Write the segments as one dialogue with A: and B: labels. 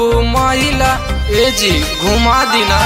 A: घूमैला ए जी घुमा दिना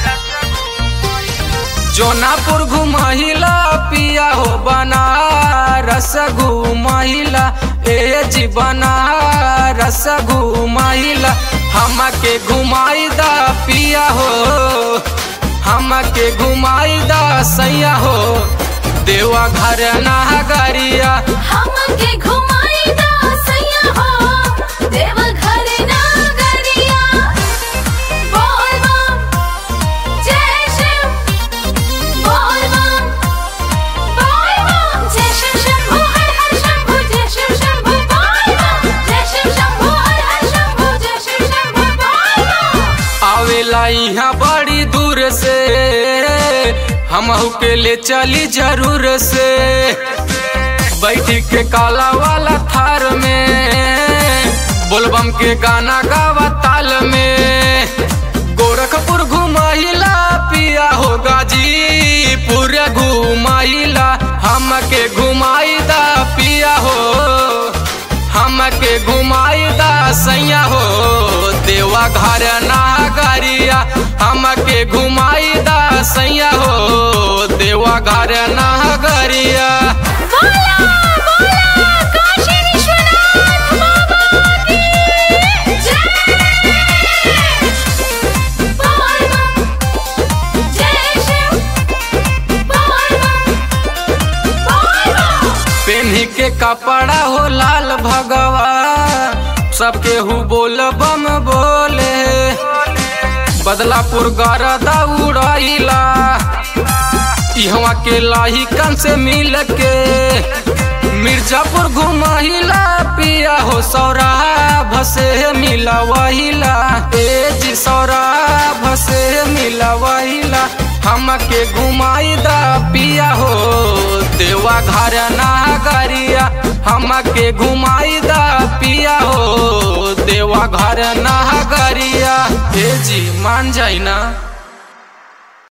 A: जोनापुर घुमहिला पिया हो बनारस घुमहिला ए जी बनारस घुमहिला हमके घुमाई दा पिया हो हमके घुमाई दा सैया हो देवा घर नागरिया
B: हमके घुमाई दा सैया हो देव घर नागरिया बोल बम जय शिव बोल बम बोल बम जय शिव शंभू हर हर शंभू जय शिव शंभू बोल बम जय शिव शंभू हर हर शंभू जय शिव शंभू बोल बम
A: आवेला यहाँ बड़ी दूर से हमहू के ले चली जरूर से बैठी के काला वाला थार में बोलबम के गाना गावा ताल में गोरखपुर घुमाइला पिया हो गाजीपुर घुमाइला हमके घुमाईदा पिया हो हमके घुमाईदा सैया हो देवा घर नागरिया हमके घुमाईदा सैया हो देवा घर नागरिया
B: बोला बोला काशी विश्वनाथ बाबा की जय बोल बम जय शिव बोल बम बोल बम
A: पेन्ही के कपड़ा हो लाल भगवा सबके हु बोल बम बोले बदलापुर गरदा उड़ाइला इहवा के लाहिकन से मिल के मिर्जापुर घुमाइला पिया हो सौराभ से मिला वहिला ए जी सौराभ से मिला वहिला हमके घुमाईदा पिया हो देवा घर नागरिया हमके घुमाईदा पिया हो देवा घर नागरिया ए जी मान जाई ना